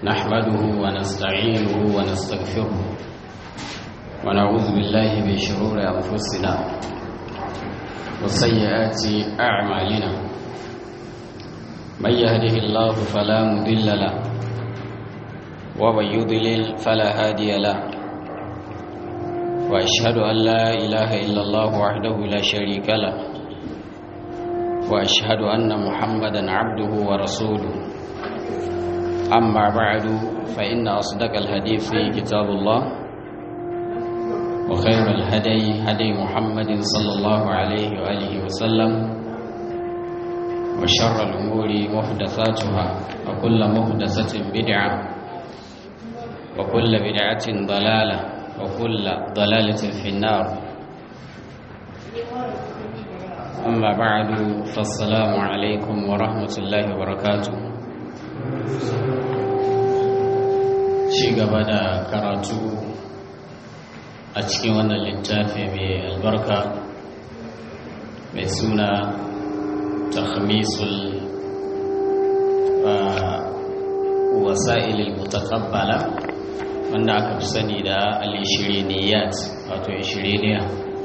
نحمده ونستعينه ونستغفره ونعوذ بالله من شرور أنفسنا وسيئات أعمالنا من يهده الله فلا مضل له ومن يضلل فلا هادي له وأشهد أن لا إله إلا الله وحده لا شريك له وأشهد أن محمدا عبده ورسوله أما بعد فإن أصدق الحديث كتاب الله وخير الهدي هدي محمد صلى الله عليه وآله وسلم وشر الأمور محدثاتها وكل محدثة بدعة وكل بدعة ضلالة وكل ضلالة في النار أما بعد فالسلام عليكم ورحمة الله وبركاته ci gaba da karatu a cikin wannan littafi mai albarka mai suna takhmisul wasa'ilil mutaqabbala wanda aka fi sani da al-ishiriniyat wato ishiriniya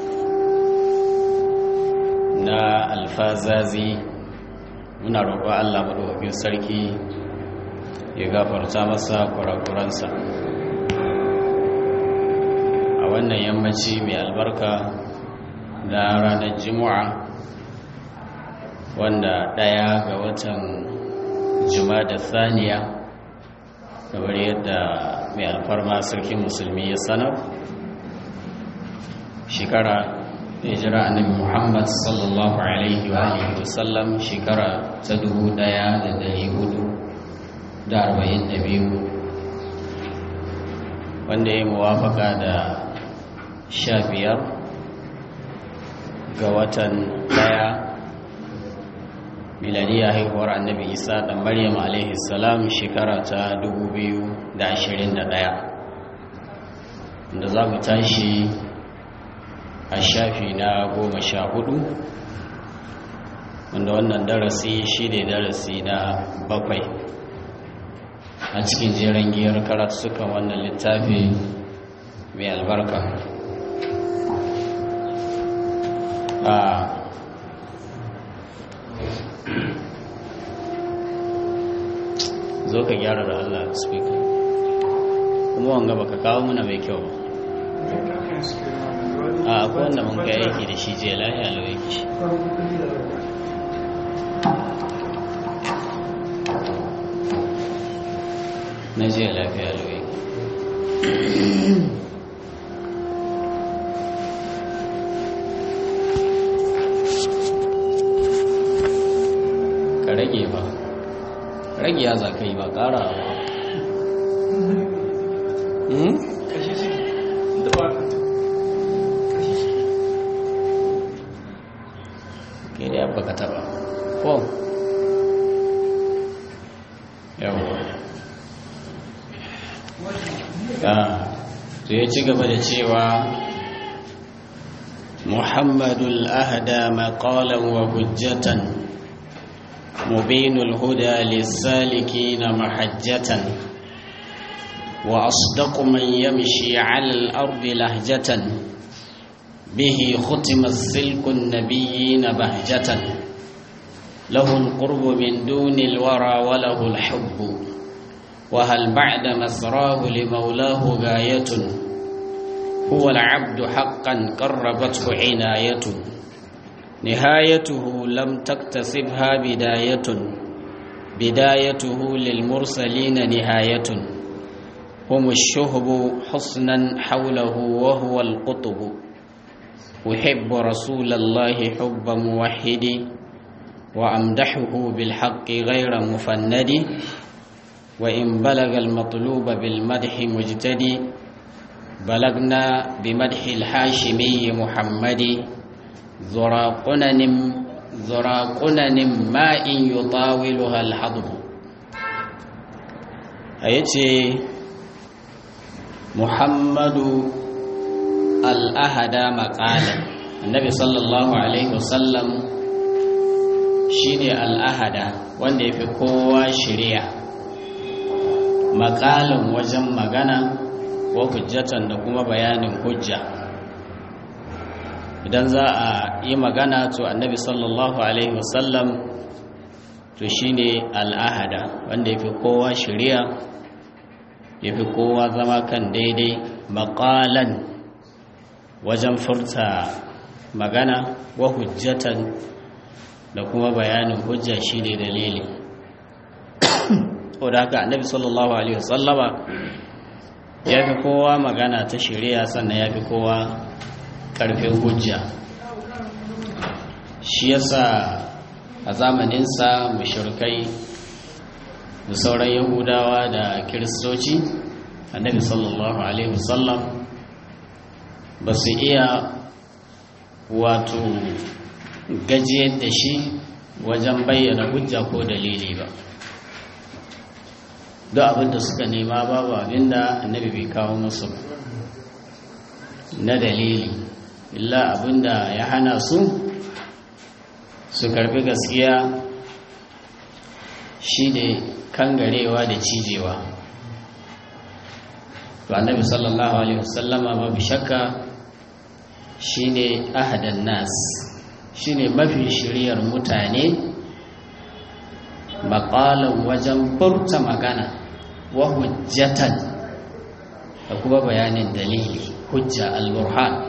na alfazazi muna roƙo Allah madaukakin sarki ya gafarta masa kurakuransa a wannan yammaci mai albarka na ranar jimu'a wanda ɗaya ga watan da saniya kamar yadda mai alfarma sarkin musulmi ya sanar shekara hijira annabi muhammad sallallahu alaihi wa sallam shekara ta dubu ɗaya da dari hudu da arba'in da biyu wanda ya muwafaka da sha biyar ga watan daya miladiya haihuwar annabi isa da maryam alaihi salam shekara ta dubu biyu da ashirin da daya da za mu tashi a shafi na goma sha hudu wanda wannan darasi shi ne darasi na bakwai a cikin jeren giyar karatukan wannan littafi mai albarka a zo ka gyara da Allah speaker kuma wanga baka kawo muna mai kyau a akwai wanda mun ga yake da shi je lahiya lau yake shi na jiya lafiya lauyi ka rage ba rage ya za ka yi ba ƙara ba kashi ciki da ba kashi ciki ke da yabba ka taba ko yawon to ya ci gaba da cewa muhammadul ahda maqalan wa hujjatan mubinul huda lis-salikin mahajjatan wa asdaqu man yamshi 'ala al-ardi lahjatan bihi khutima as-silku an-nabiyyin bahjatan lahu al-qurbu min duni al-wara wa lahu al-hubbu وهل بعد مسراه لمولاه غاية هو العبد حقا قربته عناية نهايته لم تكتسبها بداية بدايته للمرسلين نهاية هم الشهب حسنا حوله وهو القطب أحب رسول الله حب موحد وأمدحه بالحق غير مفند وإن بلغ المطلوب بالمدح مجتدي بلغنا بمدح الحاشمي محمد ذرى قنن ذرى قنن ماء يطاولها الحضر أيتي محمد الأهدى مقالا النبي صلى الله عليه وسلم shine al'ahada wanda ya fi kowa shirya maƙalin wajen magana ko hujjatan da kuma bayanin hujja idan za a yi magana to annabi sallallahu alaihi wasallam to shine al'ahada wanda ya fi kowa shirya ya fi kowa zama kan daidai maƙalan wajen furta magana wa hujjatan da kuma bayanin hujja shine dalili da haka annabi sallallahu alaihi wasallama ya fi kowa magana ta shari'a sannan ya fi kowa karfin hujja shi yasa a zamaninsa mushrikai da sauran yahudawa da kiristoci annabi sallallahu alaihi wasallam ba su iya wato gajiyar da shi wajen bayyana hujja ko dalili ba duk abinda suka nema babu abinda annabi bai kawo musu na dalili illa abinda ya hana su su karbi gaskiya shi ne kangarewa da cijewa to annabi sallallahu alaihi wasallama babu shakka shine ahadan nas shine mafi shiriyar mutane maƙalan wajen furta magana wa hujjatan da kuma bayanin dalili hujja al-burhan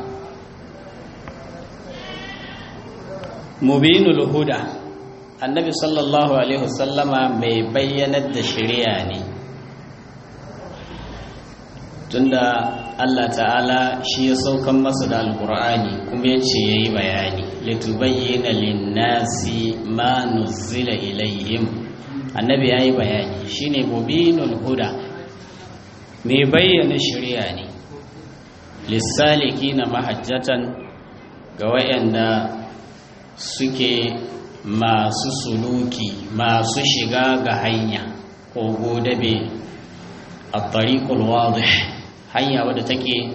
mubinul huda annabi sallallahu alaihi wasallama mai bayyanar da shari'a ne tunda Allah ta'ala shi ya saukan masa da alkur'ani kuma ya ce ya yi bayani litubayyana linnasi ma nuzila ilayhim annabi ya yi bayani shine mubinul huda mai bayyana shari'a ne lissaliki na mahajjatan ga wayanda suke masu suluki masu shiga ga hanya ko godabe a tariqul wadih hanya wadda take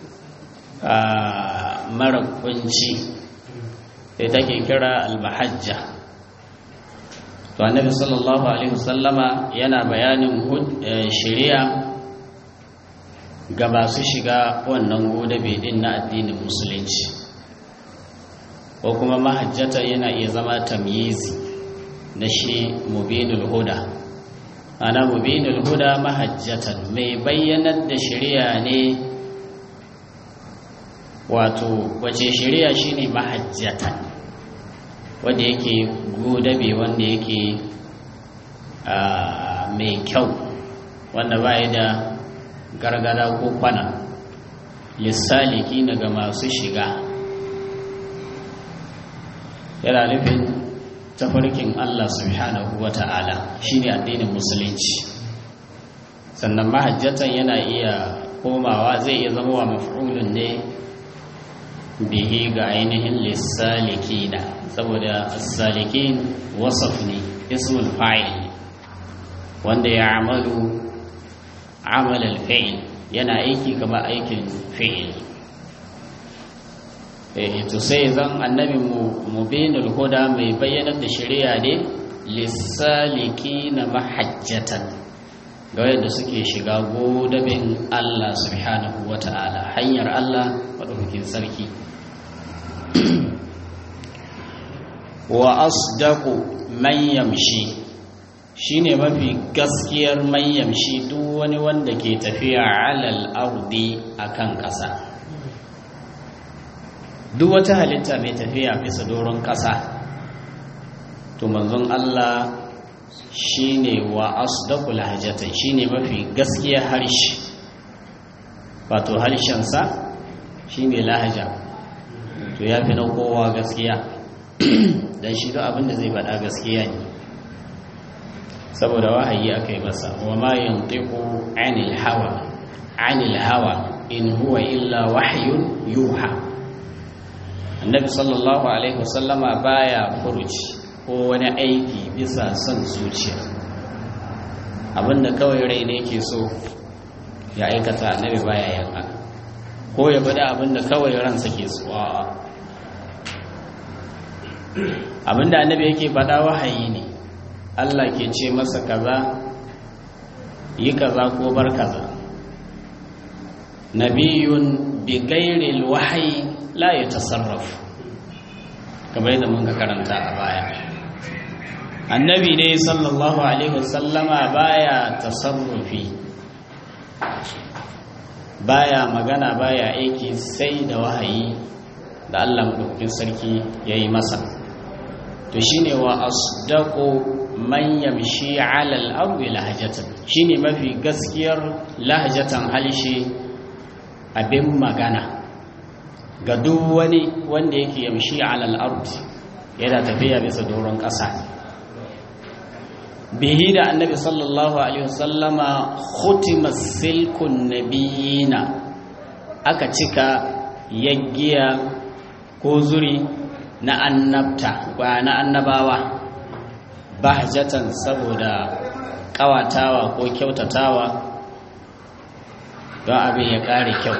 mara kunci sai take kira al-mahajja to annabi sallallahu alaihi wasallama yana bayanin shari'a ga masu shiga wannan godabe din na addinin musulunci ko kuma mahajjata yana iya zama tamyizi na shi mubinul huda ana mubinul huda mahajjatan mai bayyanar da shari'a ne wato wace shari'a shine mahajjatan wanda yake godabe wanda yake mai kyau wanda ba da gargada ko kwana lissaliki daga masu shiga yana nufin tafarkin Allah subhanahu wa ta'ala shi ne addinin musulunci sannan mahajjatan yana iya komawa zai iya zama wa maf'ulun ne bihi ga ainihin lissalikina saboda salikin wasaf ne ismul fa'il wanda ya amalu amalal fi'il yana aiki kama aikin fi'il to sai zan annabi mubinul huda mai bayyanar da shari'a ne lissaliki na mahajjatan ga wanda suke shiga godabin Allah subhanahu wa ta'ala hanyar Allah maɗaukakin sarki wa asdaqu man yamshi shine mafi gaskiyar man yamshi duk wani wanda ke tafiya alal ardi akan ƙasa duk wata halitta mai tafiya bisa doron ƙasa to manzon Allah shine wa asdaqul hajatan shine mafi gaskiyar harshe wato harshensa shine lahaja to ya fi na kowa gaskiya dan shi duk abinda zai faɗa gaskiya ne saboda wahayi aka yi masa wa ma yantiqu anil hawa anil hawa in huwa illa wahyun yuha annabi sallallahu alaihi wasallama baya furuci ko wani aiki bisa son zuciya abinda kawai rai ne ke so ya aikata annabi baya yin haka ko ya bada abinda kawai ransa ke so abinda annabi yake faɗa wahayi ne Allah ke ce masa kaza yi kaza ko bar kaza nabiyun bi gairil wahayi la ya tasarrafu kamar yadda mun ka karanta a baya annabi ne sallallahu alaihi wasallama baya tasarrufi baya magana baya aiki sai da wahayi da Allah madaukakin sarki yayi masa to shine wa asdaqu man yamshi ala al-ardi lahjatan shine mafi gaskiyar lahjatan halshe abin magana ga duk wani wanda yake yamshi ala al-ardi yana tafiya bisa doron ƙasa bihi da annabi sallallahu alaihi wasallama khutima silkun nabiyina aka cika yaggiya ko zuri na annabta ba na annabawa bahjatan saboda kawatawa ko kyautatawa don abin ya kare kyau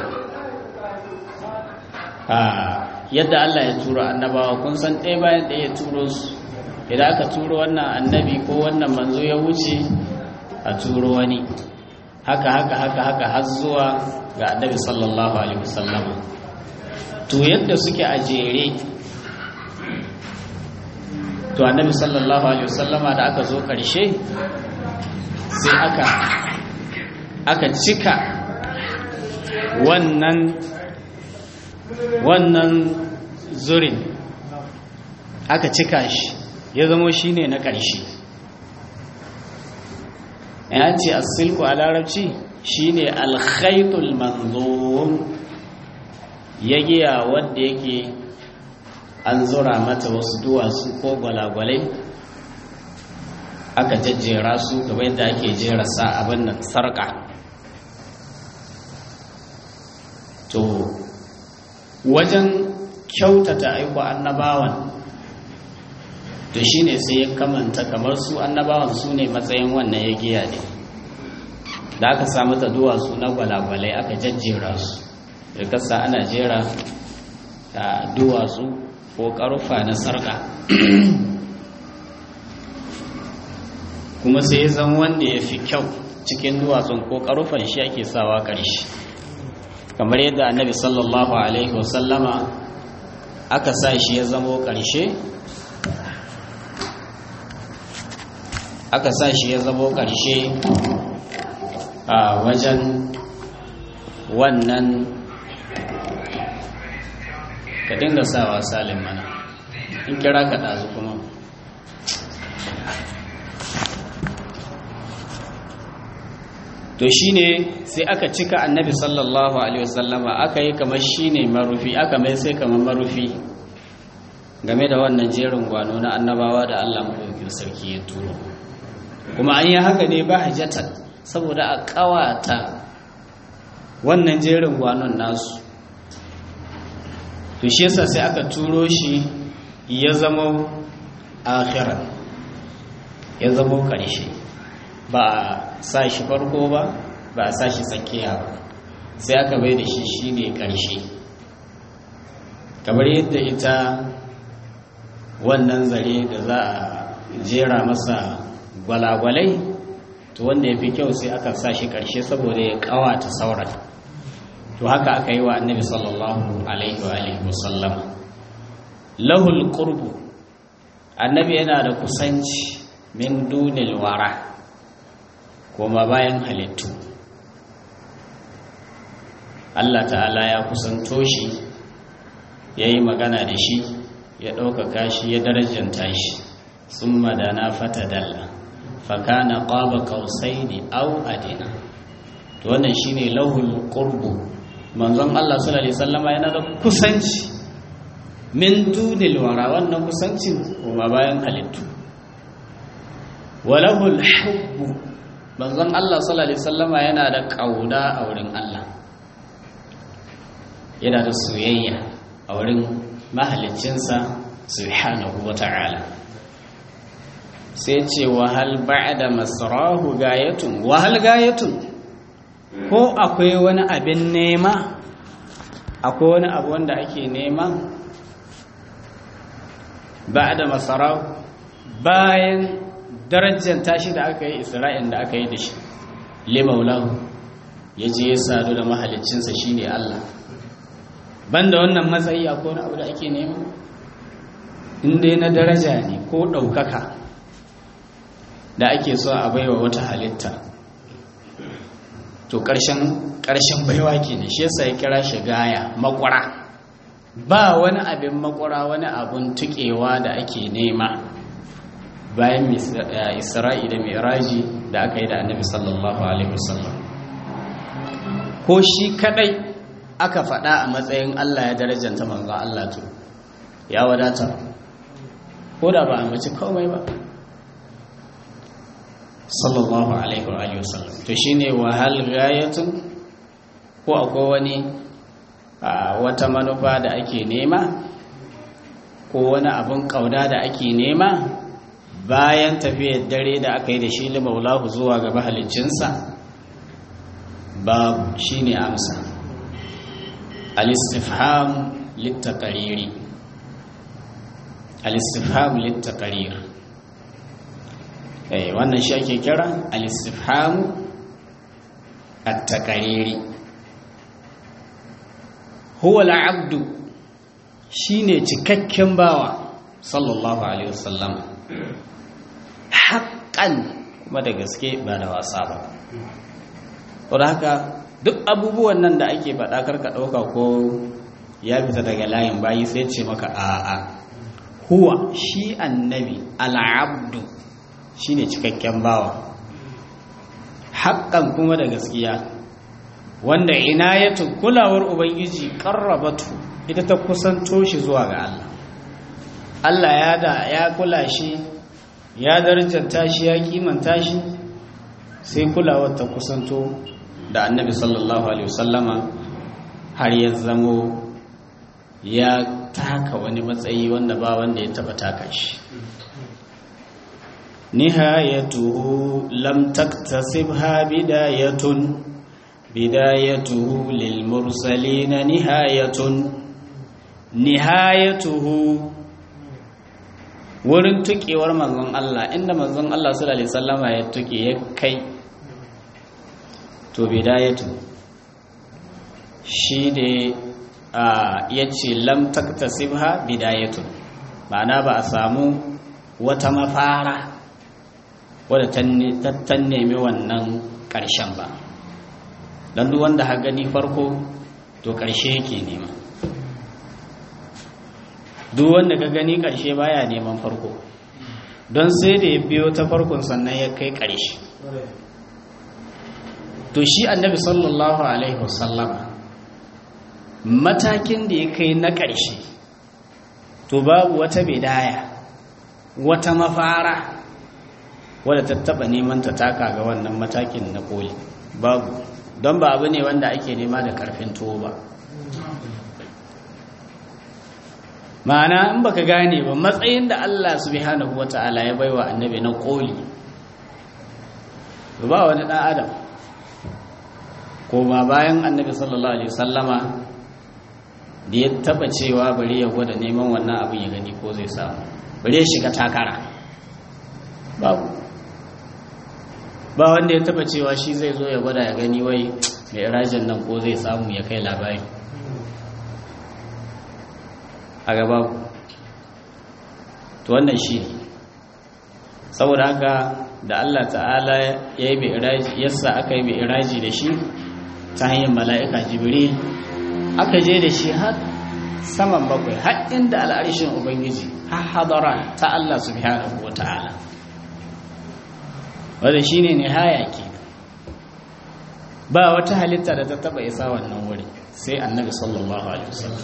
yadda Allah ya turo annabawa kun san ɗaya bayan ɗaya ya turo su idan aka turo wannan annabi ko wannan manzo ya wuce a turo wani haka haka haka haka har zuwa ga annabi sallallahu alaihi wasallam to yadda suke a jere to annabi sallallahu alaihi wasallama da aka zo karshe sai aka aka cika wannan wannan zurin aka cika shi ya zamo shi ne na ƙarshe ya ce asilku a larabci shi ne alkhaitul manzon ya giya wadda yake an zura mata wasu duwatsu ko gwalagwalai aka jajjera su gaba yadda ake jera sa abin nan sarƙa to wajen kyautata aiko annabawan to shine sai ya kamanta kamar su annabawan su ne matsayin wannan ya giya ne da aka samu ta duwatsu na gwalagwalai aka jajjera su da kasa ana jera ta duwatsu ko karufa na sarka kuma sai ya zama wanda ya fi kyau cikin duwatsun ko karufan shi ake sawa ƙarshe kamar yadda annabi sallallahu alaihi wasallama aka sa shi ya zamo ƙarshe aka sa shi ya zamo ƙarshe a wajen wannan ka dinga sawa salim mana in kira ka ɗazu kuma to shine sai aka cika annabi sallallahu alaihi wasallama aka yi kamar shine marufi aka mai sai kamar marufi game da wannan jerin gwano na annabawa da Allah madaukakin sarki ya turo kuma an yi haka ne ba hajjatan saboda a kawata wannan jerin gwanon nasu to shi yasa sai aka turo shi ya zama akhiran ya zama ƙarshe ba a sa shi farko ba ba a sa shi tsakiya ba sai aka bai da shi shine ƙarshe kamar yadda ita wannan zare da za a jera masa gwalagwalai to wanda ya fi kyau sai aka sa shi ƙarshe saboda ya ƙawata sauran to haka aka yi wa annabi sallallahu alaihi wa alihi wasallam lahul qurbu annabi yana da kusanci min dunil wara koma bayan halittu Allah ta'ala ya kusanto shi ya yi magana da shi ya ɗaukaka shi ya darajanta shi sun madana fata dalla fakana ƙwaba kausai ne au adina to wannan shi ne lahul ƙurbu manzon Allah sallallahu Alaihi sallama yana da kusanci min dunil wara wannan kusancin koma bayan halittu walahul hubbu manzon Allah sallallahu alaihi wasallama yana da kauna a wurin Allah yana da soyayya a wurin mahaliccinsa subhanahu wata'ala sai ce wa hal ba'da masrahu gayatun wa hal gayatun ko akwai wani abin nema akwai wani abu wanda ake nema ba'da masrahu bayan darajar tashi da aka yi isra'in da aka yi da shi limaulahu ya je ya sadu da mahalicinsa shine Allah banda wannan matsayi akwai wani abu da ake nema inda na daraja ne ko ɗaukaka da ake so a baiwa wata halitta to ƙarshen baiwa ke ne shi yasa ya kira shi gaya makwara ba wani abin makwara wani abin tuƙewa da ake nema bayan isra'i da miraji da aka yi da annabi sallallahu alaihi wasallam ko shi kadai aka faɗa a matsayin Allah ya darajanta manzo Allah to ya wadata ko da ba a mace komai ba sallallahu alaihi wa alihi wasallam to shine wa hal ghayatun ko akwai wani wata manufa da ake nema ko wani abin kauda da ake nema bayan tafiyar dare da aka yi da shi limaulahu zuwa ga mahaliccinsa babu shine amsa al-istifham lit-taqriri al-istifham lit-taqrir eh wannan shi ake kira al-istifham at-taqriri huwa al-abdu shine cikakken bawa sallallahu alaihi wasallam haqqan kuma da gaske ba da wasa ba saboda haka duk abubuwan nan da ake faɗa karka ɗauka ko ya fita daga layin bayi sai ce maka a'a huwa shi annabi al'abdu shine cikakken bawa haƙƙan kuma da gaskiya wanda inayatu kulawar ubangiji karrabatu ita ta kusanto shi zuwa ga Allah Allah ya da ya kula shi ya darjanta shi ya kimanta shi sai kulawar ta kusanto da annabi sallallahu alaihi wasallama har ya zamo ya taka wani matsayi wanda ba wanda ya taba taka shi nihayatuhu lam taktasibha bidayatun bidayatuhu lil mursalin nihayatun nihayatuhu wurin tukewar manzon Allah inda manzon Allah sallallahu alaihi wasallama ya tuke ya kai to bidayatu shi ne ya ce lam taktasibha bidayatu ma'ana ba a samu wata mafara wadda ta nemi wannan ƙarshen ba don duk wanda ha gani farko to ƙarshe yake nema duk wanda ka gani ƙarshe baya neman farko don sai da ya biyo ta farkon sannan ya kai ƙarshe to shi annabi sallallahu alaihi wasallam matakin da ya kai na ƙarshe to babu wata bidaya wata mafara wadda ta taɓa neman ta taka ga wannan matakin na koli babu don ba abu ne wanda ake nema da ƙarfin tuwo ba ma'ana in baka gane ba matsayin da Allah subhanahu wata'ala ya baiwa annabi na koli ba wani ɗan adam ko ba bayan annabi sallallahu alaihi sallama da ya taba cewa bari ya gwada neman wannan abin ya gani ko zai samu bari ya shiga takara babu ba wanda ya taba cewa shi zai zo ya gwada ya gani wai mai irajin nan ko zai samu ya kai labari a gaba to wannan shi saboda haka da Allah ta'ala ya yi mai iraji yassa aka yi mai iraji da shi ta hanyar mala'ika jibril aka je da shi har saman bakwai har inda al'arshin ubangiji har hadara ta Allah subhanahu wa ta'ala wadda shi ne nihaya ke ba wata halitta da ta taba isa wannan wuri sai annabi sallallahu alaihi wasallam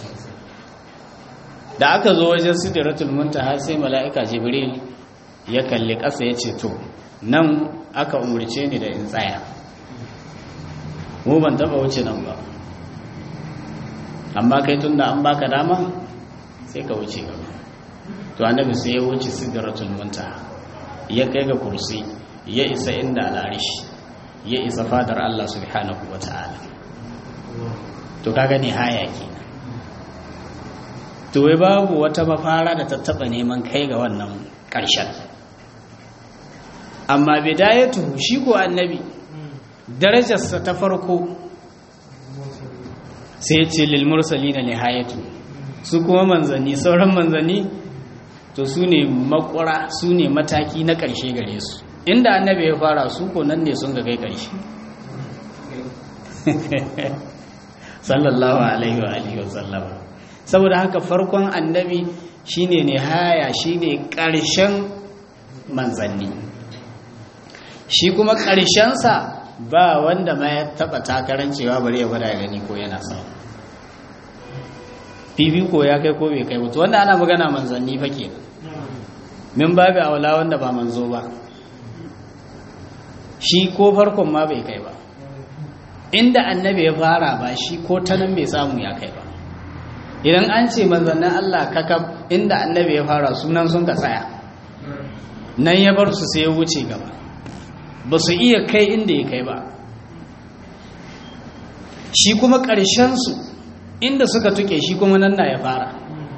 da aka zo wajen sidratul muntaha sai mala'ika jibril ya kalli ƙasa ya ce to nan aka umurce ni da in tsaya mu ban taba wuce nan ba amma kai tunda an baka dama sai ka wuce gaba to annabi sai ya wuce sidratul muntaha ya kai ga kursi ya isa inda al'arish ya isa fadar Allah subhanahu wata'ala to kaga ne haya kenan to wai babu wata mafara da ta taba neman kai ga wannan ƙarshen amma bidayatu shi ko annabi darajarsa ta farko sai ce lil mursalina nihayatu su kuma manzanni sauran manzanni to su ne makwara su ne mataki na ƙarshe gare su inda annabi ya fara su ko nan ne sun ga kai ƙarshe sallallahu alaihi wa alihi wa sallama saboda haka farkon annabi shine nihaya shine ƙarshen manzanni shi kuma ƙarshensa ba wanda ma ya taɓa takarar cewa bari ya gwada gani ko yana sa fifiko ya kai ko bai kai mutu wanda ana magana manzanni fa ke min babu aula wanda ba manzo ba shi ko farkon ma bai kai ba inda annabi ya fara ba shi ko ta nan bai samu ya kai ba idan an ce manzannin Allah kakab inda annabi ya fara sunan sun ka tsaya nan ya bar su sai ya wuce gaba ba su iya kai inda ya kai ba shi kuma ƙarshensu inda suka tuke shi kuma nan na ya fara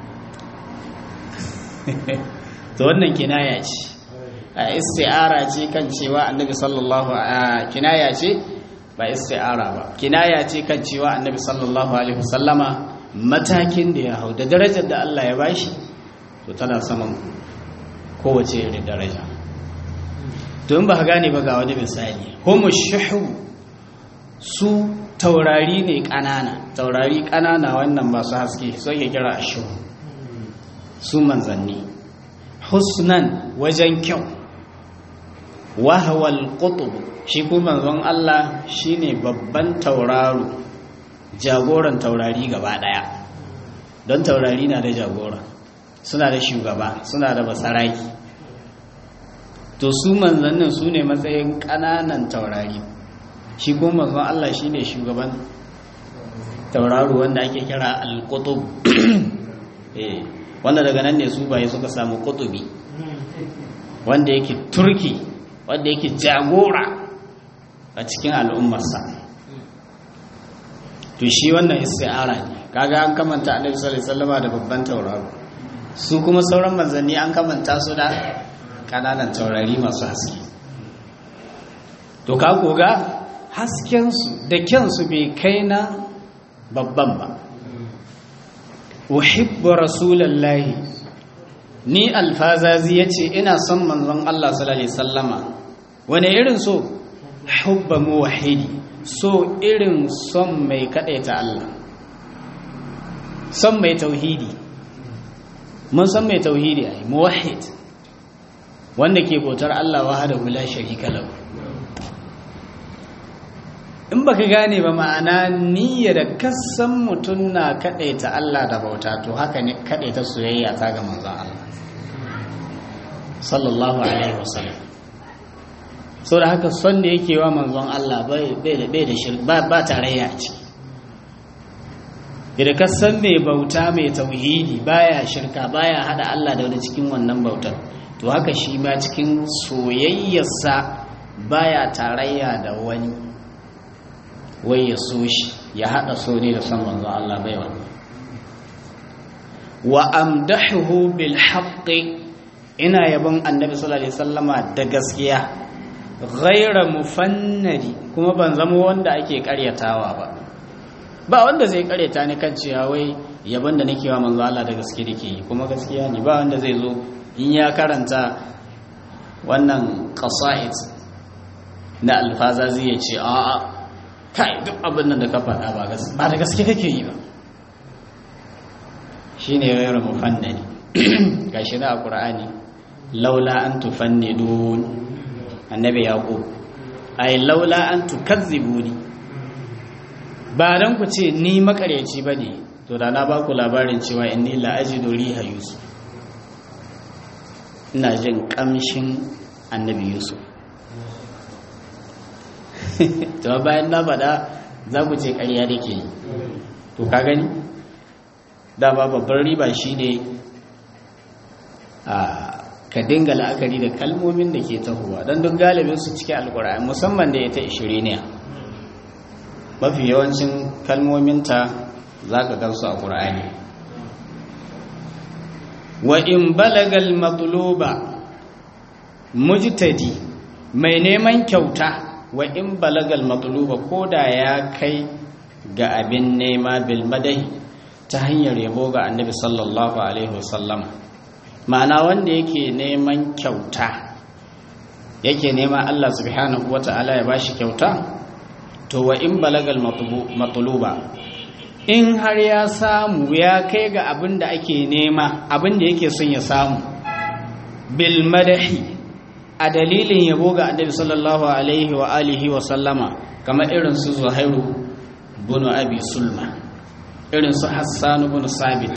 to wannan kinaya ce a isti'ara ce kan cewa annabi sallallahu a kinaya ce ba isti'ara ba kinaya ce kan cewa annabi sallallahu alaihi wasallama matakin da ya hau da darajar da Allah ya bashi to tana saman kowace irin daraja don ba gane ba ga wani misali homo shuhu su taurari ne ƙanana taurari ƙanana wannan masu haske so ke kira a shuhu su manzanni husnan wajen kyau wahawal qutub shi kuma manzon Allah shine babban tauraro jagoran taurari gaba daya don taurari na da jagora suna da shugaba suna da basaraki to su manzannin su ne matsayin ƙananan taurari shi kuma manzon Allah shi ne shugaban tauraro wanda ake kira al-qutub wanda daga nan ne su baye suka samu qutubi wanda yake turki wanda yake jagora a cikin al'ummarsa to shi wannan isti'ara ne kaga an kamanta annabi sallallahu alaihi wasallam da babban tauraro su kuma sauran manzanni an kamanta su da kananan taurari masu haske to ka koga haskensu da kyansu bai kai na babban ba uhibbu rasulallahi ni alfazazi yace ina son manzon Allah sallallahu alaihi wasallama wani irin so hubba muwahhidi so irin son mai kadaita Allah son mai tauhidi mun san mai tauhidi ai muwahhid wanda ke bautar Allah wahdahu la sharika lahu in baka gane ba ma'ana niyya da kasan mutum na kadaita Allah da bauta to haka ne kadaita soyayya ta ga manzon Allah sallallahu alaihi wasallam so da haka son da yake wa manzon Allah bai da bai da shirk ba ba tarayya ce idan kasan mai bauta mai tauhidi baya shirka baya hada Allah da wani cikin wannan bautar to haka shi ma cikin soyayyarsa baya tarayya da wani wai ya so shi ya haɗa so ne da son manzo Allah bai wani wa amdahuhu bil haqqi ina yabon annabi sallallahu alaihi wasallama da gaskiya ghaira mufannadi kuma ban zama wanda ake karyatawa ba ba wanda zai karyata ni kan cewa wai yabon da nake wa manzo Allah da gaske nake yi kuma gaskiya ne ba wanda zai zo in ya karanta wannan qasa'id na alfaza zai ce a'a kai duk abin nan da ka faɗa ba ba da gaske kake yi ba shi ne yawon mufannani ga shi na a ƙura'ani laula an tufannidun annabi yaƙo ai laula an tukazzibuni ba don ku ce ni makaryaci ba ne to da na ba ku labarin cewa inni la'ajidu riha yusuf ina jin ƙamshin annabi yusuf to bayan na faɗa za ku ce ƙarya da ke to ka gani dama babban riba shi ne ka dinga la'akari da kalmomin da ke tahowa don duk galibin su cike alkur'ani musamman da ita ishiriniya mafi yawancin kalmominta za ka gansu a ƙur'ani wa in balagal matluba mujtadi mai neman kyauta wa in balagal matluba ko da ya kai ga abin nema bil madahi ta hanyar yabo ga annabi sallallahu alaihi wasallam ma'ana wanda yake neman kyauta yake nema Allah subhanahu wata'ala ya bashi kyauta to wa in balagal matluba in har ya samu ya kai ga abin da ake nema abin da yake son ya samu bil madahi a dalilin yabo ga annabi sallallahu alaihi wa alihi wa sallama kamar irin su zuhairu bin abi sulma irin su hassan bin sabit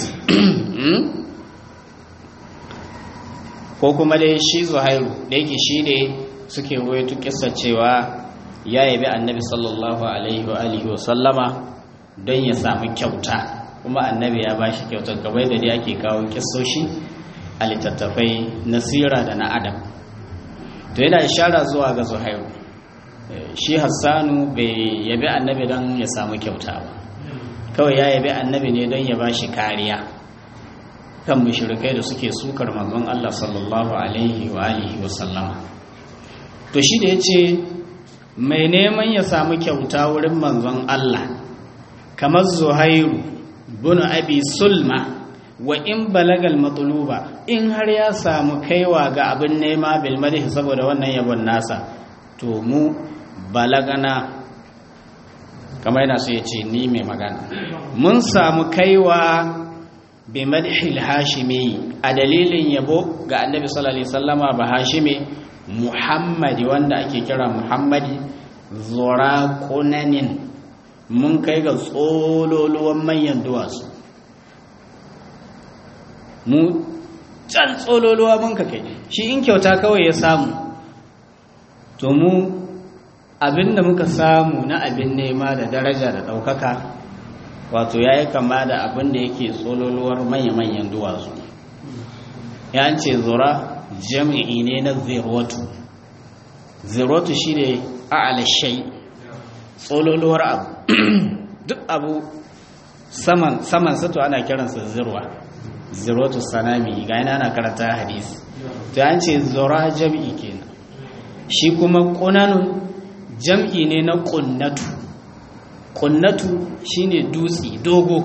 ko kuma dai shi zuhairu da yake shi ne suke ruwaito kissa cewa ya yabi annabi sallallahu alaihi wa alihi wa sallama don ya samu kyauta kuma annabi ya bashi kyautar gabai da dai ake kawo kissoshi a littattafai na sira da na adam to yana ishara zuwa ga zuhairu shi hassanu bai yabi annabi don ya samu kyauta ba kawai ya yabi annabi ne don ya bashi kariya kan mushrikai da suke sukar manzon Allah sallallahu alaihi wa alihi wa sallama to shi da yace mai neman ya samu kyauta wurin manzon Allah kamar zuhairu bin abi sulma wa in balagal matluba in har ya samu kaiwa ga abin nema bil madhi saboda wannan yabon nasa to mu balagana kamar yana so ya ce ni mai magana mun samu kaiwa bi madhil hashimi a dalilin yabo ga annabi sallallahu alaihi wasallama ba hashimi muhammadi wanda ake kira muhammadi zura kunanin mun kai ga tsololuwan manyan duwatsu mu can tsololuwa mun ka kai shi in kyauta kawai ya samu to mu abinda muka samu na abin nema da daraja da ɗaukaka wato ya yi kama da abin da yake tsololuwar manya-manyan duwatsu ya ce zura jami'i ne na zirwatu zirwatu shi ne a'alashai tsololuwar abu duk abu saman saman sato ana kiransa zirwa zirwatu sanami ga yana ana karanta hadisi to an ce zura jami'i kenan shi kuma kunanun jam'i ne na kunnatu kunnatu shine dutse dogo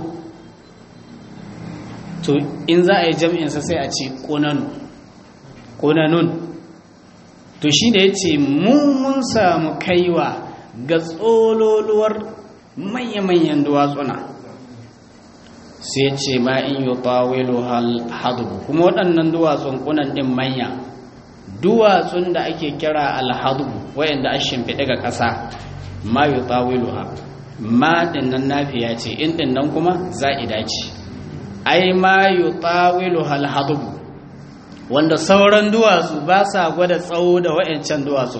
to in za a yi jam'insa sai a ce kunanu kunanun to shi da ya ce mun samu kaiwa ga tsololuwar manya-manyan duwatsuna sai ce ma in yi tawilu alhadubu kuma waɗannan duwatsun kunan ɗin manya duwatsun da ake kira alhadubu wayanda a shimfiɗe ga ƙasa ma yi tawilu ha ma ɗin nan nafiya ce in ɗin nan kuma za'ida ce ai ma yi tawilu alhadubu wanda sauran duwatsu ba sa gwada tsawo da wayancan duwatsu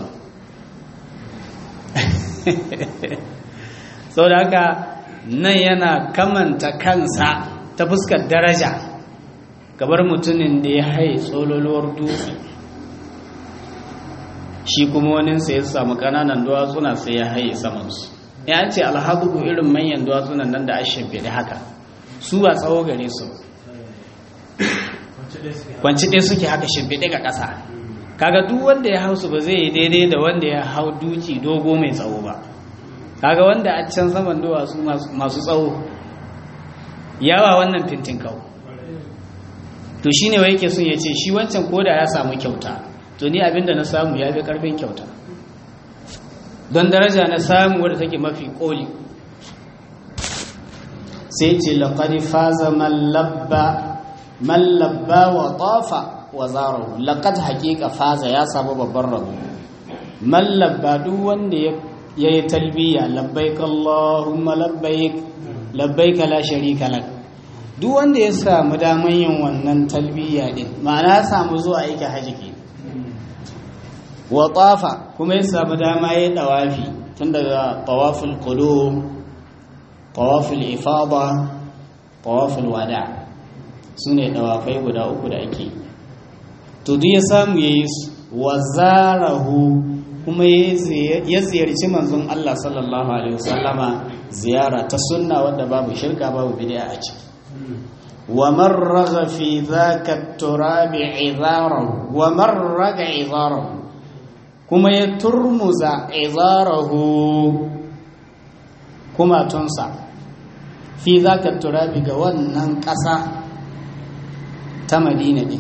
sau da haka nan yana kamanta kansa ta fuskar daraja gabar mutumin da ya haye tsololuwar dutse shi kuma waninsa ya samu kananan duwatsuna sai ya haye samansu ya ce alhadubu irin manyan duwatsunan nan da ashin fi haka su ba tsawo gare su kwanci ɗaya suke haka shimfiɗe ga ƙasa kaga duk wanda ya hausu ba zai yi daidai da wanda ya hau duki dogo mai tsawo ba kaga wanda a can saman duwatsu masu tsawo yawa wannan fintin kawo to shi ne wa yake sun ya ce shi wancan koda ya samu kyauta to ni abinda na samu ya fi ƙarfin kyauta don daraja na samu wadda take mafi ƙoli sai ce laƙari faza mallabba mallabba wa tafa wa zarahu laqad haqiqa faza ya samu babban rabo mallabba duk wanda ya yayi talbiya labbaik allahumma labbaik labbaik la sharika lak duk wanda ya samu daman yin wannan talbiya din ma'ana ya samu zuwa aiki haji ke wa tafa kuma ya samu dama yayi dawafi tun daga tawaful qulub tawaful ifada tawaful wada' su ne ɗawafai guda uku da ake to duk ya samu ya yi wa zarahu kuma ya ziyarci manzon Allah sallallahu alaihi wasallama ziyara ta sunna wadda babu shirka babu bid'a a ciki wa man raga fi dhaka turabi idarahu wa man raga idarahu kuma ya turmuza izarahu kumatunsa fi zaka turabi ga wannan ƙasa ta madina ɗin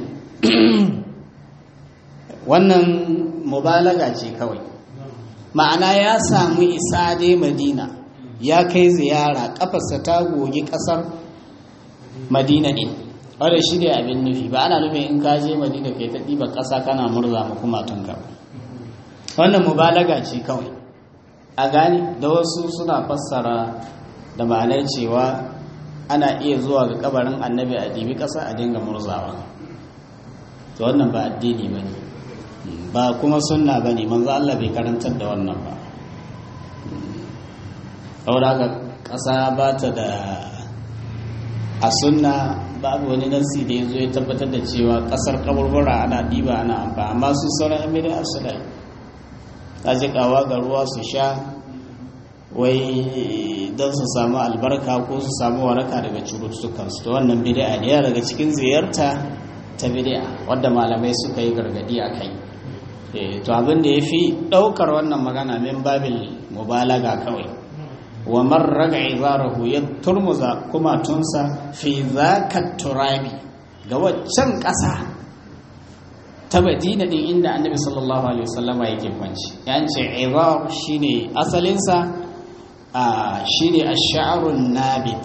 wannan mubalaga ce kawai ma'ana ya samu isa dai madina ya kai ziyara ƙafarsa ta gogi ƙasar madina ɗin wadda shi ne abin nufi ba ana nufin in ka je madina kai ta ɗiba ƙasa kana murza ma kumatunka ba wannan mubalaga ce kawai a gani da wasu suna fassara da ma'anar cewa ana iya zuwa ga kabarin annabi a ɗibi ƙasa a dinga murzawa to wannan ba addini ba ne ba kuma sunna ba ne manzo Allah bai karantar da wannan ba saboda ga ƙasa ba ta da a sunna babu wani nasi da ya zo ya tabbatar da cewa ƙasar kaburbura ana ɗiba ana amfani amma su sauran yan bid'a su da ta jikawa ga ruwa su sha wai don su samu albarka ko su samu waraka daga cututtukansu to wannan bid'a ne daga cikin ziyarta ta bid'a wadda malamai suka yi gargadi a kai to abin da ya fi ɗaukar wannan magana min babil mubalaga kawai wa marraga izarahu ya turmuza kuma tunsa fi zaka turabi ga waccan ƙasa ta madina din inda annabi sallallahu alaihi wasallama yake kwanci yan ce izar shine asalinsa shine ash-sha'run nabit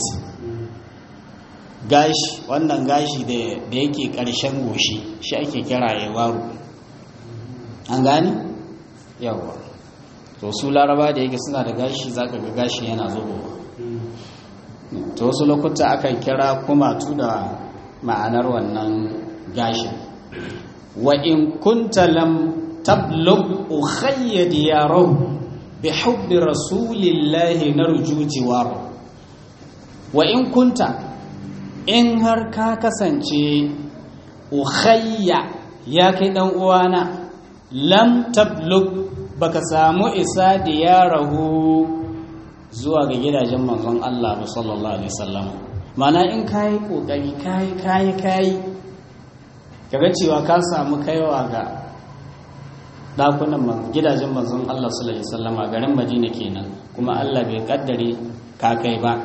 gashi wannan gashi da yake ƙarshen goshi shi ake kira izaru an gani yawa to su laraba da yake suna da gashi zaka ga gashi yana zubowa to wasu lokuta akan kira kumatu da ma'anar wannan gashin wa in kunta lam tablugh ukhayya diyarahu bi hubbi rasulillahi narju jiwaro wa in kunta in har ka kasance ukhayya ya kai dan uwana lam tablugh baka samu isa diyarahu zuwa ga gidajen manzon Allah sallallahu alaihi wasallam mana in kayi kokari kayi kayi kayi kaga cewa ka samu kaiwa ga dakunan gidajen manzon Allah sallallahu alaihi wasallam a garin Madina kenan kuma Allah bai kaddare ka kai ba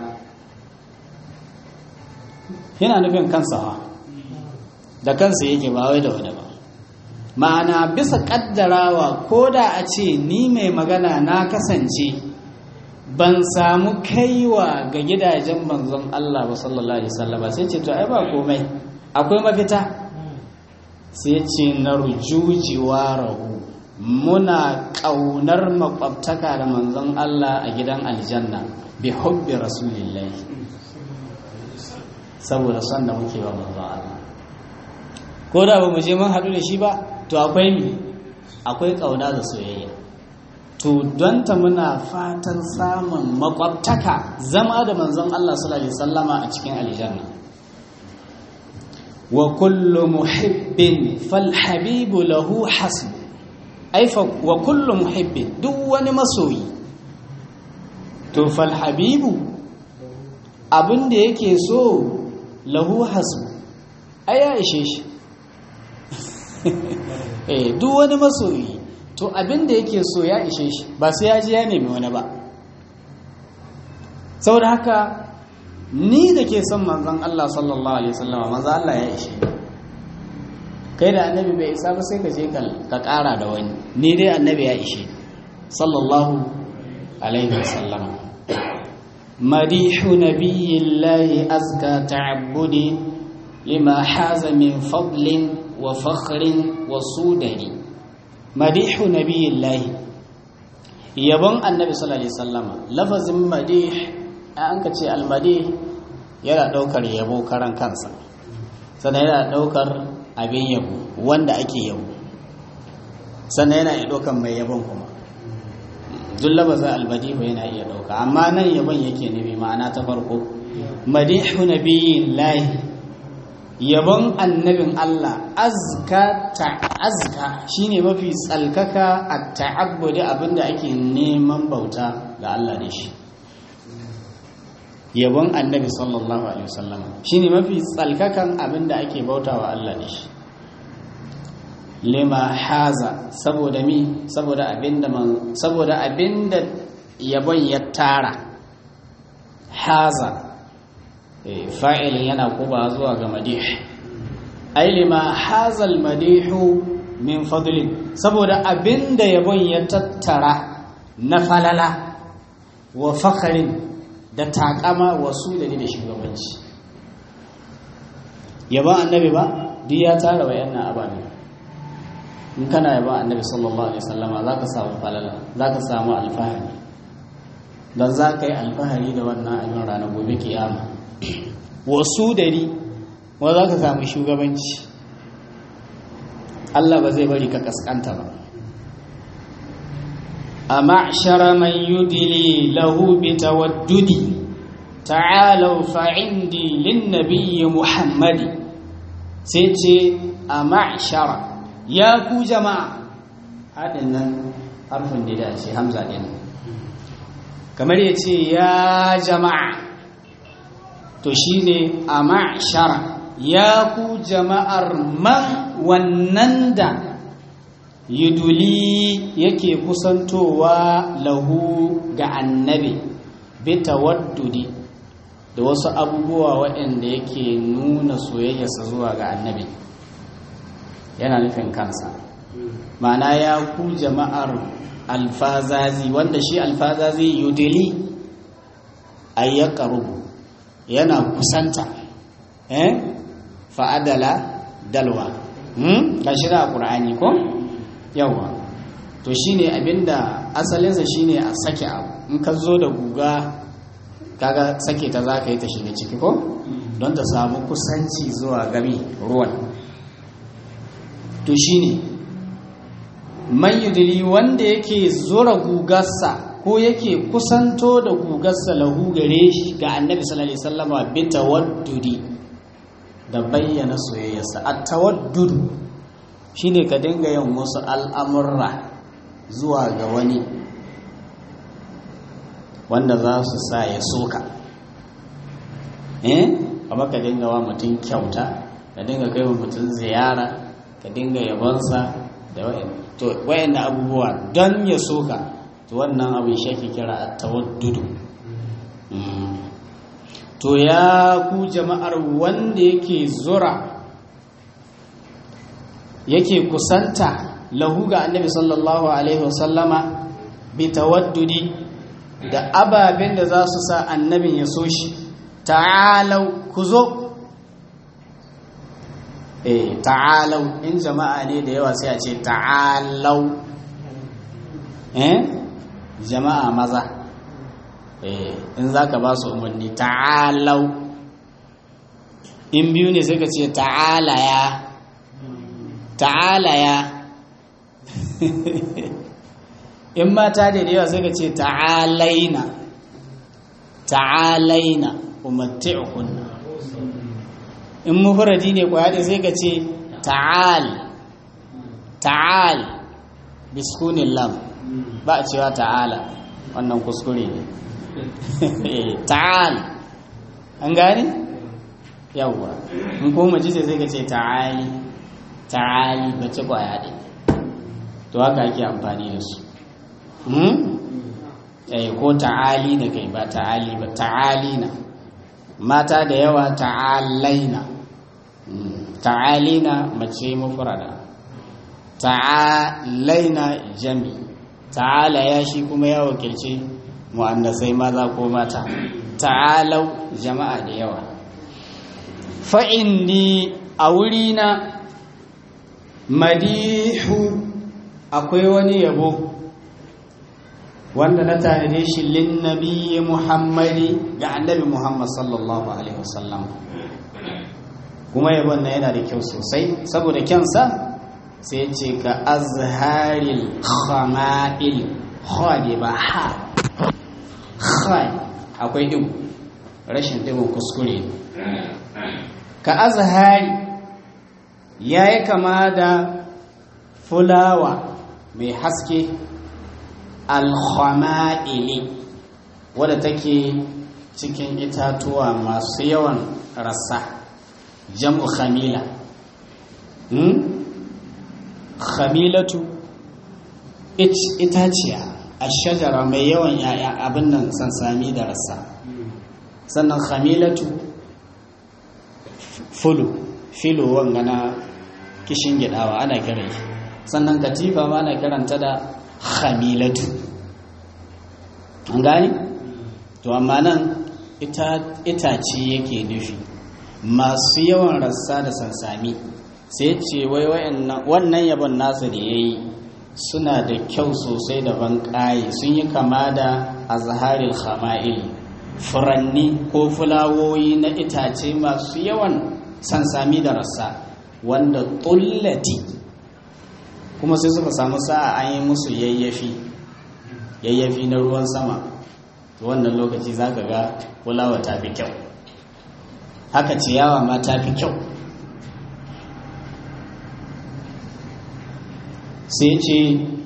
yana nufin kansa ha da kansa yake ba wai da wani ba ma'ana bisa kaddarawa ko da a ce ni mai magana na kasance ban samu kaiwa ga gidajen manzon Allah ba sallallahu alaihi wasallam sai ce to ai ba komai akwai mafita sai ce na rujujiwa rahu muna ƙaunar makwabtaka da manzon Allah a gidan aljanna bi hubbi rasulillahi saboda son da muke wa manzon Allah ko da ba mu je mun haɗu da shi ba to akwai mi akwai ƙauna da soyayya to don ta muna fatan samun makwabtaka zama da manzon Allah sallallahu alaihi wasallama a cikin aljanna wa kullu muhibbin fal habibu lahu hasb aifa wa kullu muhibbin duk wani masoyi to fal habibu abin da yake so lahu hasb ai ya ishe shi eh duk wani masoyi to abin da yake so ya ishe shi ba sai ya ji ya nemi wani ba saboda haka ni da ke son manzon Allah sallallahu alaihi wasallam manzon Allah ya ishe kai da annabi bai isa ba sai ka je ka ƙara da wani ni dai annabi ya ishe sallallahu alaihi wasallam madihu nabiyillahi azka ta'abbudi lima haza min fadlin wa fakhrin wa sudari madihu nabiyillahi yabon annabi sallallahu alaihi wasallama lafazin madih an ka ce almadih yana daukar yabo karan kansa sannan yana daukar abin yabo wanda ake yabo sannan yana iya daukar mai yabon kuma duk lafazin almadihu yana iya dauka amma nan yabon yake nufi ma'ana ta farko madihu nabiyillahi yabon annabin Allah azka ta'azka shine mafi tsalkaka a ta'abbudi abinda ake neman bauta ga Allah da shi yabon annabi sallallahu alaihi wasallam shine mafi tsalkakan abinda ake bauta wa Allah da shi lima haza saboda mi saboda abinda man saboda abinda yabon ya tara haza fa'ilin yana kuba zuwa ga madih ai lima hazal madihu min fadlin saboda abinda yabon ya tattara na falala wa fakharin da takama wasu da da shugabanci yabon annabi ba duk ya tara wayannan ababe in kana yabon annabi sallallahu alaihi wasallama zaka samu falala zaka samu alfahari don za ka yi alfahari da wannan abin ranar gobe kiyama wasu dari wa za ka samu shugabanci Allah ba zai bari ka kaskanta ba a ma'ashara man yudili lahu bi tawaddudi ta'alau fa'indi lin nabiyyi muhammadi sai ce a ma'ashara ya ku jama'a haɗin nan harfin da ya ce hamza ɗin kamar ya ce ya jama'a to shi ne a ma'ashara ya ku jama'ar man wannan da yuduli yake kusantowa lahu ga annabi bita waddudi da wasu abubuwa waɗanda yake nuna soyayyarsa zuwa ga annabi yana nufin kansa ma'ana ya ku jama'ar alfazazi wanda shi alfazazi yudili ayyaka rubu yana kusanta eh fa'adala dalwa hmm kashi da qur'ani ko yawa to shine abinda asalinsa shine a sake abu in ka zo da guga kaga sake ta zaka yi ta shiga ciki ko don ta samu kusanci zuwa gami ruwan to shine man yudili wanda yake zura gugarsa ko yake kusanto da gugarsa lahu gare shi ga annabi sallallahu alaihi wasallama bi tawaddudi da bayyana soyayyarsa at tawaddud shine ka dinga yin wasu al'amurra zuwa ga wani wanda za su sa ya soka eh amma ka dinga wa mutum kyauta ka dinga kai wa mutum ziyara ka dinga yabonsa da wa'in to wayannan abubuwa don ya soka to wannan abin shi ake kira at-tawaddudu to ya ku jama'ar wanda yake zura yake kusanta lahu ga annabi sallallahu alaihi wasallama bi tawaddudi da ababen da za su sa annabin ya so shi ta'alau ku zo eh ta'alau in jama'a ne da yawa sai a ce ta'alau eh jama'a maza eh in zaka ba su umarni ta'alau in biyu ne sai ka ce ta'ala ya ta'ala ya in mata da yawa sai ka ce ta'alaina ta'alaina umatti'ukunna in mufradi ne ko hade sai ka ce ta'al ta'al biskunin lam ba a cewa ta'ala wannan kuskure ne ta'al an gane yawwa in ko mace ce sai ka ce ta'ali ta'ali bace kwaya ɗaya to haka ake amfani da su eh ko ta'ali da kai ba ta'ali ba ta'alina mata da yawa ta'alaina ta'alina mace mufrada ta'alaina jami ta'ala ya shi kuma ya wakilci mu'annasai maza ko mata ta'alau jama'a da yawa fa'inni a wurina madihu akwai wani yabo wanda na tanade shi lin nabiyyi muhammadi ga annabi muhammad sallallahu alaihi wasallam kuma yabon na yana da kyau sosai saboda kyansa sai ce ka azharil khama'il khadi ba ha khai akwai digo rashin digon kuskure ka azhari yayi kama da fulawa mai haske alkhama'ili wadda take cikin itatuwa masu yawan rassa jam'u khamila hmm? khamilatu itaciya a shajara mai yawan yaya abin nan sansami da rassa sannan khamilatu fulu filo wanga na kishin gidawa ana kiran shi sannan katifa ma ana kiranta da khamilatu an gani to amma nan itace yake nufi masu yawan rassa da sansami sai ce wai wannan yabon nasa da ya yi suna da kyau sosai da ban sun yi kama da azharil khama'il furanni ko fulawoyi na itace masu yawan sansami da rassa wanda tullati kuma sai suka samu sa'a an yi musu yayyafi yayyafi na ruwan sama wannan lokaci za ka ga fulawa ta fi kyau haka ciyawa ma ta fi kyau sai ce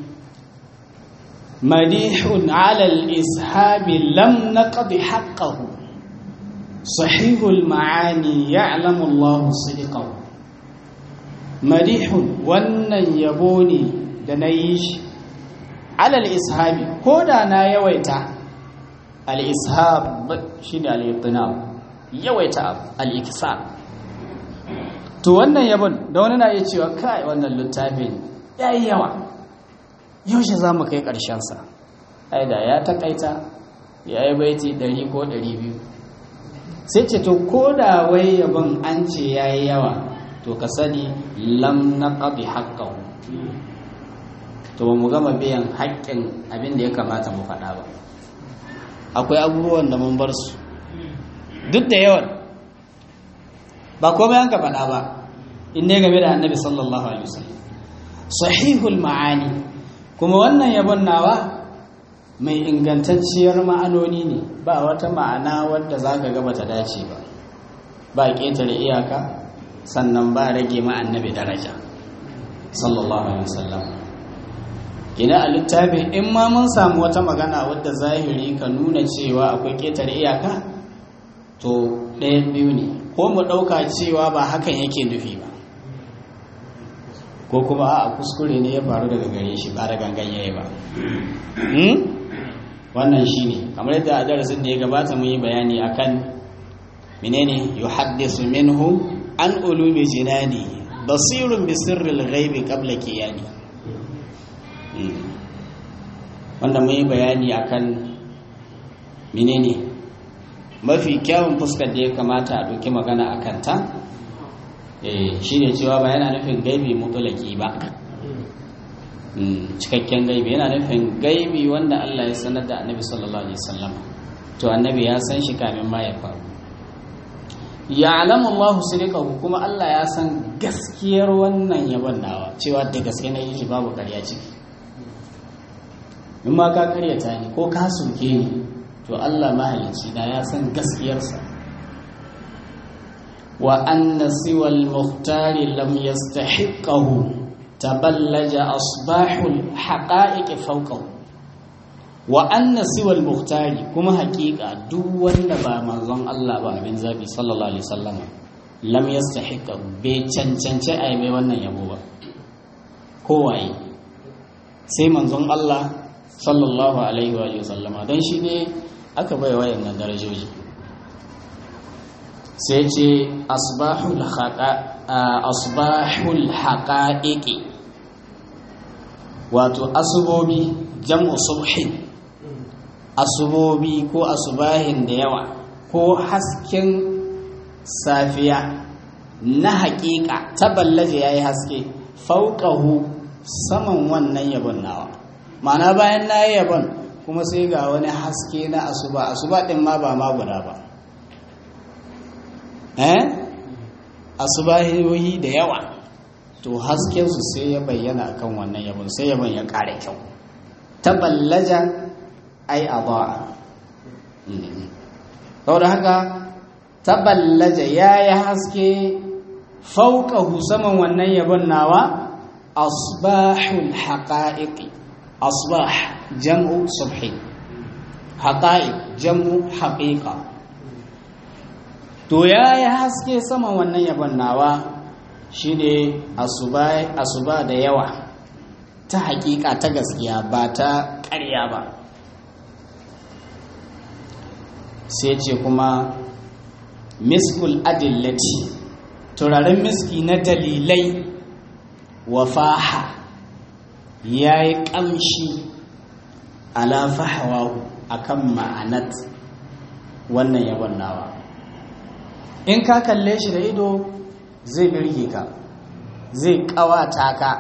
madihun alal ishabi lam naqdi haqqahu sahihul ma'ani ya'lamu Allah sidqahu madihun wannan yabo ne da na yi shi alal ishabi ko da na yawaita al ishab shi da al yawaita al-iksa to wannan yabon da wani na iya cewa kai wannan littafin ya yi yawa yaushe za mu kai ƙarshensa ai da ya taƙaita ya yi baiti ɗari ko ɗari biyu sai ce to ko da wai yabon an ce ya yi yawa to ka sani lam na ƙabi haƙƙahu to ba mu gama biyan haƙƙin abin da ya kamata mu faɗa ba akwai abubuwan da mun bar su duk da yawan ba komai an ka faɗa ba in ne game da annabi sallallahu alaihi wasallam sahihul ma'ani kuma wannan yabon nawa mai ingantacciyar ma'anoni ne ba wata ma'ana wadda za ka gaba ta dace ba ba ƙetare iyaka sannan ba rage annabi daraja sallallahu alaihi wasallam ina a littafin in ma mun samu wata magana wadda zahiri ka nuna cewa akwai ƙetare iyaka to ɗayan biyu ne ko mu ɗauka cewa ba hakan yake nufi ba ko kuma a kuskure ne ya faru daga gare shi ba da gangan yayi ba wannan shi ne kamar yadda a darasin da ya gabata mun yi bayani akan menene yuhaddisu minhu an ulumi jinani basirun bi sirril ghaibi qabla kiyani wanda mun yi bayani akan menene mafi kyawun fuskar da ya kamata a ɗauki magana a kanta shi ne cewa ba yana nufin gaibi mutulaki ba cikakken gaibi yana nufin gaibi wanda Allah ya sanar da annabi sallallahu alaihi wasallam to annabi ya san shi kamin ma ya faru ya alamu Allah sirikahu kuma Allah ya san gaskiyar wannan yabon nawa cewa da gaske na yi shi babu karya ciki in ma ka karyata ni ko ka soke ni to Allah mahalicci na ya san gaskiyarsa wa anna siwa al-muhtari lam yastahiqqahu taballaja asbahul haqa'iq fawqahu wa anna siwa al-muhtari kuma haƙiƙa duk wanda ba manzon Allah ba abin zabi sallallahu alaihi wasallam lam yastahiqqahu bai cancanci ai mai wannan yabo ba kowaye sai manzon Allah sallallahu alaihi wa sallama don shi ne aka bai wayannan darajoji sai ce asbahul haƙa'iƙi wato asubobi jam'u subhin asubobi ko asubahin da yawa ko hasken safiya na haƙiƙa taballaje ya yi haske fauƙahu saman wannan yabon nawa ma'ana bayan na yi yabon kuma sai ga wani haske na asuba asuba ɗin ma ba ma guda ba eh asubahiyoyi da yawa to haskensu sai ya bayyana akan wannan yabon sai yabon ya ƙara kyau taballaja ai aba'a saboda haka taballaja ya yi haske fauƙahu saman wannan yabon nawa asbahul haƙa'iƙi asbah jam'u subhi haƙa'iq jam'u haƙiƙa to ya yi haske saman wannan yabon nawa shine asuba da yawa ta hakika ta gaskiya ba ta ƙarya ba sai ce kuma miskul adillati turaren miski na dalilai wafaha ya yi ƙamshi ala fahawahu akan ma'anat wannan yabon nawa in ka kalle shi da ido zai birge ka zai ƙawata ka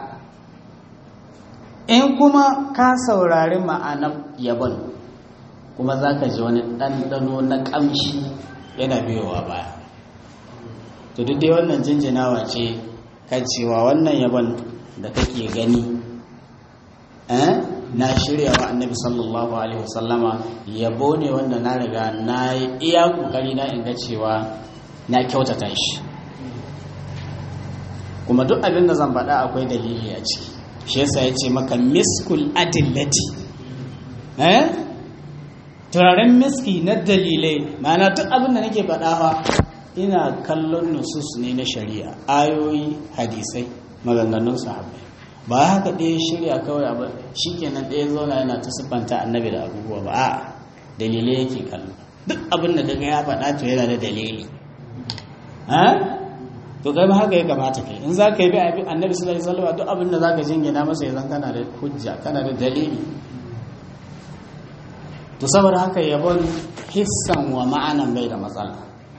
in kuma ka saurari ma'anar yabon kuma za ka ji wani ɗanɗano na ƙamshi yana biyowa baya to duk dai wannan jinjinawa ce kan cewa wannan yabon da kake gani na shirya wa annabi sallallahu alaihi wasallama yabo ne wanda na riga na yi iya kokari na inga cewa na kyautata shi kuma duk abin da zan faɗa akwai dalili a ciki shi yasa ya ce maka miskul adillati eh turaren miski na dalilai ma'ana duk abin da nake faɗa fa ina kallon nusus ne na shari'a ayoyi hadisai maganganun sahabbai ba haka ɗaya shirya kawai abu shi kenan ɗaya zauna yana ta siffanta annabi da abubuwa ba a dalilai yake kallo duk abin da kaga ya faɗa to yana da dalili to kai ma haka ya kamata kai in za ka yi bi annabi sallallahu alaihi wasallam duk abin da za ka jingina masa ya zan kana da hujja kana da dalili to saboda haka yabon hissan wa ma'anan bai da matsala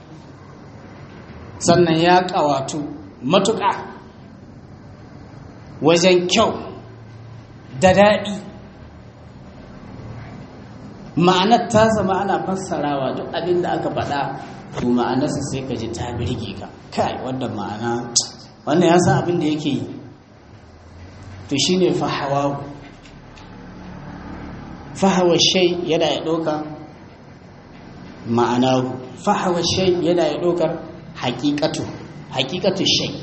sannan ya ƙawatu matuƙa wajen kyau da daɗi ma'anar ta zama ana fassarawa duk abin da aka faɗa to ma'anarsa sai ka ji ta birge ka kai wanda ma'ana wannan ya san abin da yake yi to shine fahawa fahawa shai yana ya ɗauka ma'ana fahawa shai yana ya ɗaukar haƙiƙatu haƙiƙatu shai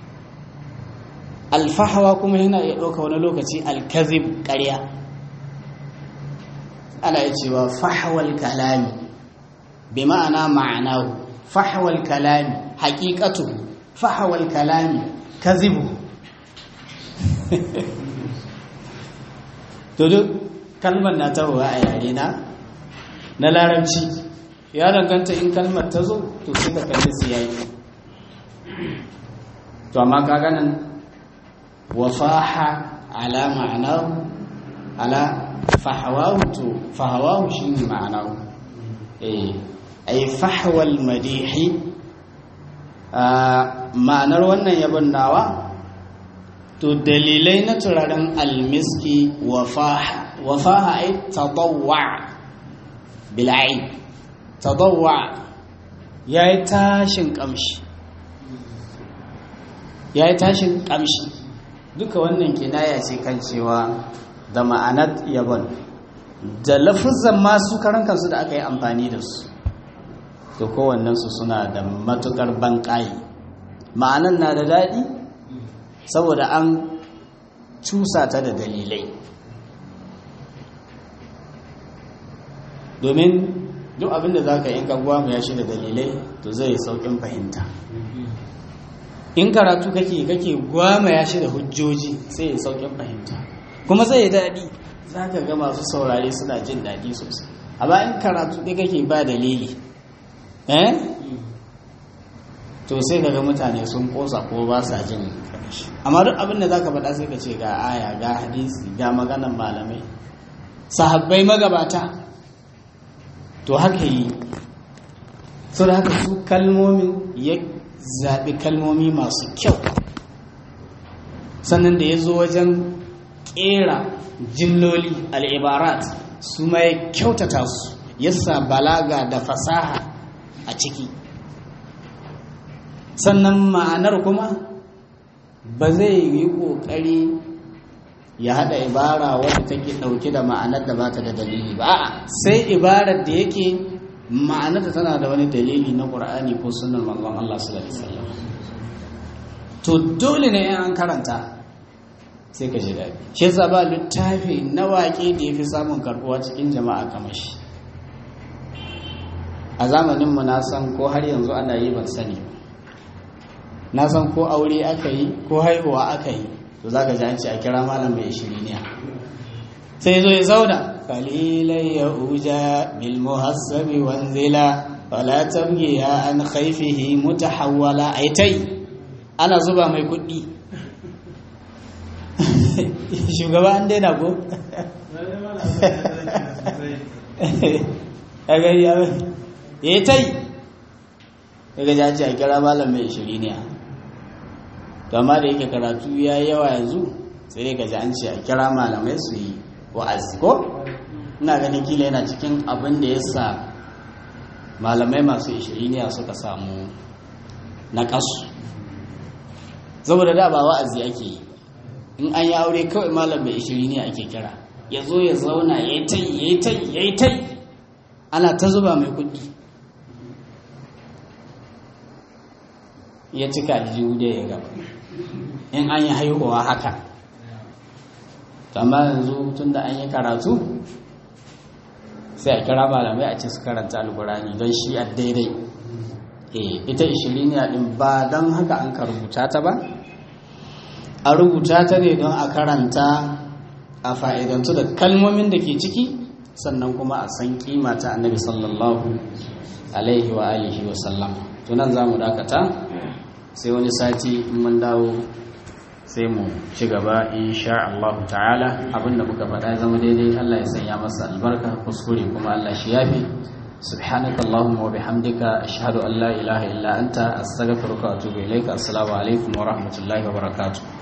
alfahawa kuma yana iya ɗauka wani lokaci alkazib ƙarya ana yi cewa fahawal kalami bi ma'ana ma'anahu fahawal kalami haƙiƙatu fahawal kalami kazibu to duk kalmar na tahowa a yare na na larabci ya danganta in kalmar ta zo to sai ka kalli su yayi to amma ka ganin wafaha ala ma'anahu ala fahawahu to fahawahu shine ma'anahu eh ay fahwal madihi ma'anar wannan yabon nawa to dalilai na turaren almiski wafaha wafaha ay tadawwa bil ayn tadawwa yayi tashin kamshi yayi tashin kamshi duka wannan kinaya ce kan cewa da ma'anar yabon da lafuzan masu karan kansu da aka yi amfani da su to kowannensu suna da matukar banƙayi ma'anar na da daɗi saboda an cusa ta da dalilai domin duk abinda za ka yi kagwa mu ya shi da dalilai to zai yi sauƙin fahimta in karatu kake kake gwama ya shi da hujjoji sai ya saukin fahimta kuma zai yi daɗi za ka ga masu saurare suna jin daɗi sosai amma in karatu ɗaya kake ba dalili eh to sai ka ga mutane sun ƙosa ko ba sa jin amma duk abin da za ka faɗa sai ka ce ga aya ga hadisi ga maganan malamai sahabbai magabata to haka yi so da haka su kalmomin ya zaɓi kalmomi masu kyau sannan da ya zo wajen ƙera jimloli al'ibarat su ma ya kyautata su yasa balaga da fasaha a ciki sannan ma'anar kuma ba zai yi ƙoƙari ya haɗa ibara wadda take ɗauke da ma'anar da ba ta da dalili ba sai ibarar da yake ma'anarta tana da wani dalili na ƙur'ani ko sunan manzon Allah sallallahu alaihi wasallam to dole ne an karanta sai ka ji daɗi shi yasa ba littafi na waƙe da yafi samun karɓuwa cikin jama'a kamar shi a zamanin mu na san ko har yanzu ana yi ban sani na san ko aure aka yi ko haihuwa aka yi to to za ka ji an ce a kira malam mai shiriniya sai zo ya zauna kalilai ya uja bil muhassabi wanzila wala tabgiya an khaifihi mutahawwala aitai ana zuba mai kuɗi shugaba an daina ko ya gari ya ya tai daga jaji a kira malam mai shiriniya to amma da yake karatu ya yi yawa yanzu sai ga ji an ce a kira malamai su yi wa'azi ko ina ganin kila yana cikin abin da ya sa malamai masu ishiriniya suka samu na kasu saboda da ba wa'azi ake yi in an yi aure kawai malam mai ishiriniya ake kira ya zo ya zauna ya yi tai ya yi tai ya yi tai ana ta zuba mai kuɗi ya cika aljihu da ya gaba in an yi haihuwa haka amma yanzu tun da an yi karatu sai a kira malamai a ce su karanta alkurani don shi a daidai ita ishiriniya din ba don haka an ka rubuta ta ba a rubuta ta ne don a karanta a fa'idantu da kalmomin da ke ciki sannan kuma a san kima ta annabi sallallahu alaihi wa alihi wa sallam tunan za mu dakata sai wani sati mun dawo sai mu ci gaba insha Allah ta'ala abinda muka faɗa ya zama daidai Allah ya sanya masa albarka kuskure kuma Allah shi yafi subhanaka allahumma wa bihamdika ashhadu an la ilaha illa anta astaghfiruka wa atubu ilaika assalamu alaikum wa rahmatullahi wa barakatuh